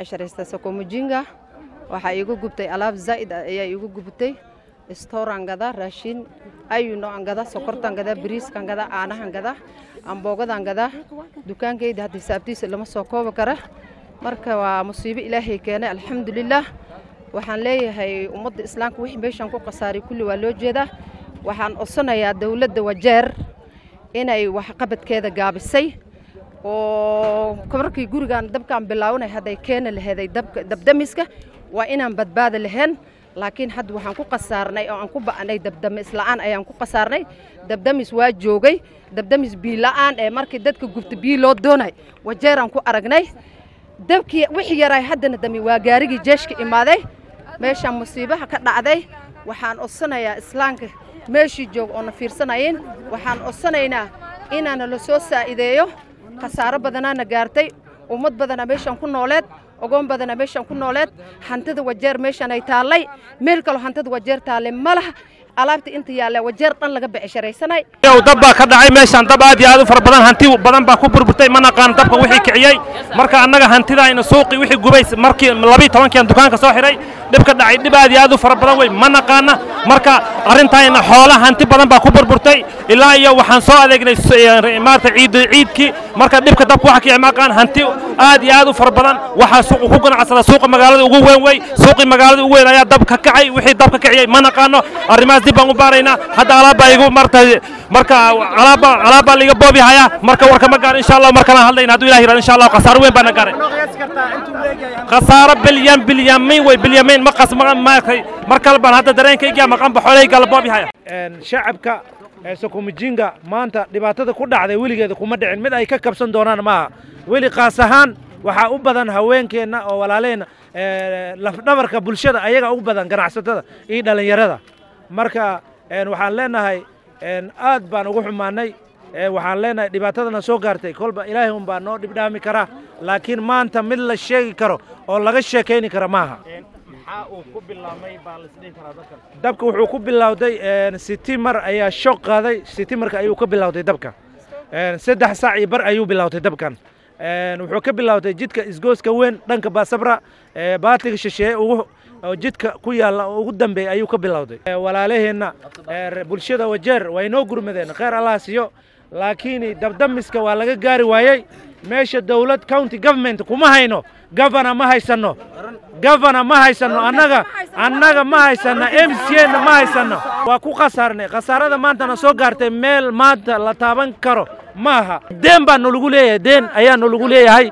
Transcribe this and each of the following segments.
becsharaystaa sokomujinga waxaa iigu gubtay alaab zaa'id ah ayaa iigu gubtay stooraan gadaa raashin ayu noocan gadaa sokortaan gadaa bariiskaan gadaa caanahan gadaa amboogadaan gadaa dukaankayda hadda hisaabtiisa lama soo koobi kara marka waa musiibo ilaahay keenay alxamdulilaah waxaan leeyahay ummadda islaamka wixii meeshaan ku khasaaray kulli waa loo jeedaa waxaan codsanayaa dowladda wajeer inay waxqabadkeeda gaabisay oo markii gurigaan dabkaan bilaawanay hadday keeni laheeday dabdamiska waa inaan badbaada lahayn laakiin hadda waxaan ku khasaarnay oo aan ku ba'nay dabdamis la'aan ayaan ku khasaarnay dabdamis waa joogay dabdamis biila'aan ee markii dadka gubta biyo loo doonay wajeeraan ku aragnay dabkii wixii yaraay haddana dami waa gaarigii jeeshka imaaday meeshaan musiibaha ka dhacday waxaan codsanayaa islaamka meeshii jooga oona fiirsanayin waxaan codsanaynaa inaana la soo saa'ideeyo khasaaro badanaana gaartay ummad badana meeshaan ku nooleed ogoon badana meeshaan ku nooleed hantida wajeer meeshaan ay taallay meel kaloo hantida wajeer taallay ma laha alaabta inta yaalla wajeer dhan laga becesharaysanay yow dab baa ka dhacay meeshaan dab aad iyo aad u fara badan hanti badan baa ku burburtay ma naqaan dabka wixii kiciyey marka annaga hantidayna suuqii wixii gubay markii labii tobankiian dukaanka soo xidhay dhib ka dhacay dhib aad iyo aad u fara badan wey ma naqaana marka arrintayna xoola hanti badan baa ku burburtay ilaa iyo waxaan soo adeegnay maarata ciid ciidkii marka dhibka dabka waxa kicay maqaan hanti aad iyo aad u fara badan waxaa suuqa ku ganacsada suuqa magaalada ugu weyn wey suuqii magaalada ugu weyn ayaa dab ka kacay wixii dab ka kiciyey ma naqaano arrimahaas dib baan u baaraynaa hadda alaabbaa igu marta marka alaabba alaabbaa liiga boobi hayaa marka warka ma gaar insha allah markalaan hadlayna hadduu ilahi yirahdo insha allah khasaaro weyn baana gaaray khasaaro bilyan bilyamiin wey bilyamiin ma qas maartay mar kale baan hadda dareenkayga maqanba xoolahayga la boobi haya shacabka sokomijinga maanta dhibaatada ku dhacday weligeeda kuma dhicin mid ay ka kabsan doonaan maaha weli qaas ahaan waxaa u badan haweenkeenna oo walaaleenna lafdhabarka bulshada ayaga ugu badan ganacsatada iyo dhallinyarada marka waxaan leenahay aad baan ugu xumaanay waxaan leenahay dhibaatadana soo gaartay kolba ilaahay un baa noo dhibdhaami karaa laakiin maanta mid la sheegi karo oo laga sheekayni kara maaha dabka wuxuu ku bilowday sitimar ayaa shoog qaaday sitimarka ayuu ka bilowday dabka saddex saac iyo bar ayuu bilowday dabkan wuxuu ka bilowday jidka isgooska weyn dhanka baasabra baatiga shisheeye ugu oo jidka ku yaalla oo ugu dambeeya ayuu ka bilowday walaalaheenna bulshada wajeer way noo gurmadeen kheyr allah siiyo laakiin dabdamiska waa laga gaari waayey meesha dowlad county government kuma hayno governor ma haysanno governor ma haysanno annaga annaga ma haysanno m c na ma haysanno waa ku khasaarnay khasaarada maantana soo gaartay meel maanta la taaban karo ma aha deen baa nolagu leeyahay deen ayaa nolagu leeyahay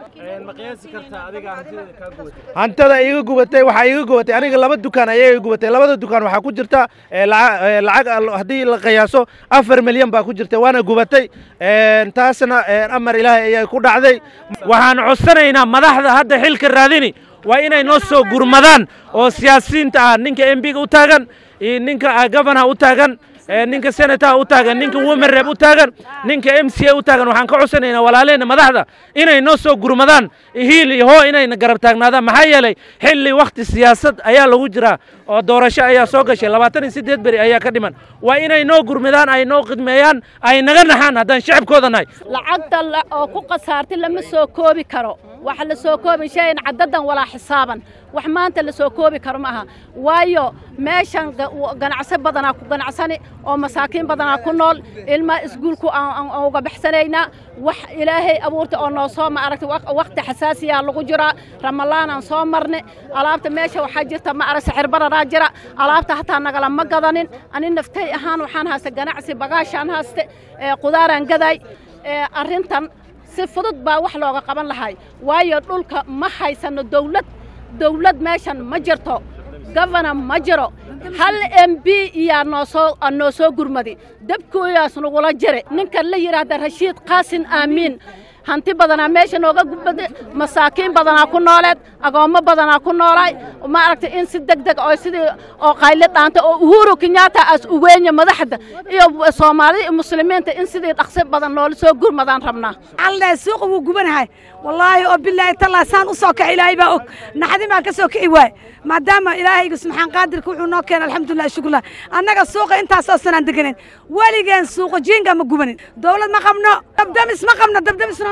hantada iga gubatay waxaa iga gubatay aniga laba dukaan ayaa iga gubatay labada dukaan waxaa ku jirta lacag haddii la qiyaaso afar milyan baa ku jirta waana gubatay taasna amar ilaahay ayaa ku dhacday waxaan codsanaynaa madaxda hadda xilka raadini waa inay noo soo gurmadaan oo siyaasiyiinta ah ninka m b ga u taagan iyo ninka governaha u taagan ninka senataha u taagan ninka women rep u taagan ninka m c a u taagan waxaan ka codsanaynaa walaaleenna madaxda inay noo soo gurmadaan hiil iyo hoo inayna garab taagnaadaan maxaa yeelay xilli wakhti siyaasad ayaa lagu jiraa oo doorasho ayaa soo gashay labaatan iyo siddeed beri ayaa ka dhiman waa inay noo gurmadaan ay noo khidmeeyaan ay naga naxaan haddaan shacabkooda nahay lacagta oo ku khasaartay lama soo koobi karo waxa la soo koobi shayan caddadan walaa xisaaban wax maanta la soo koobi karo ma aha waayo meeshan ganacso badanaa ku ganacsani oo masaakiin badanaa ku nool ilmaa iskuulku aan uga baxsanaynaa wax ilaahay abuurta oo noo soo ma aragtay wakhti xasaasiyaa lagu jiraa ramalaanaan soo marne alaabta meesha waxaa jirta ma arag sixir bararaa jira alaabta hataa nagala ma gadanin ani naftay ahaan waxaan haysta ganacsi bagaashaan hayste qudaaraan gaday arrintan si fudud baa wax looga qaban lahay waayo dhulka ma haysano dawlad dawlad meeshan ma jirto gofana ma jiro hal m b iyaa noosoo noo soo gurmadi dabkooyaas nagula jire ninkan la yidhaahda rashiid qaasin aamiin hanti badanaa meesha nooga gubada masaakiin badanaa ku nooleed agoommo badanaa ku noolaay ma aragtay in si deg deg oo sidii oo qayli dhaanta oo uhuru kenyatta as uweenya madaxda iyo soomaalida iyo muslimiinta in sidii dhaqsi badan noola soo gurmadaan rabnaa alle suuqa wuu gubanahay wallaahi oo bilaahi tallaa saan u soo kaci ilaahay baa og naxdin baan ka soo kici waay maadaama ilaahayga subxaan qaadirka wuxuu noo keenay alxamdulilah shukurlah annaga suuqa intaasoo sanaan deganen weligeen suuqa jiinga ma gubanin dowlad ma qabno dabdamis ma qabno dabdamis nooma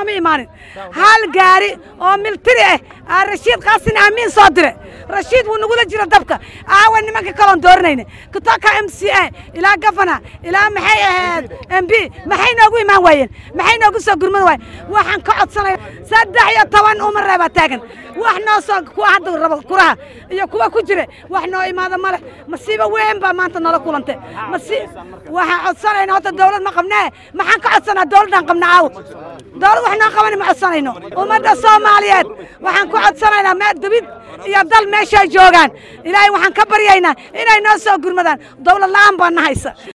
nooma imaanin hal gaari oo miltiri ah aa rashiid qaasin aamiin soo dire rashiid wuu nagula jira dabka aawa nimanka kaloon dooranayna kutoka m c a ilaa gafana ilaa maxay ahayd m b maxay noogu imaan waayeen maxay noogu soo gurmad waayeen waxaan ka codsanaya saddex iyo toban umar reebaa taagan wax noo soo kuwa hadda rabo kuraha iyo kuwa ku jira wax noo imaada male masiibo weyn baa maanta noola kulantay masi waxaan codsanayna horta dawlad ma qabnee maxaan ka codsanaa dawladdaan qabna aaw dawlad wax noo qabani ma codsanayno ummadda soomaaliyeed waxaan ku codsanaynaa meel dibid iyo dal meeshay joogaan ilaahay waxaan ka baryaynaa inay noo soo gurmadaan dawlad la'aan baa na haysa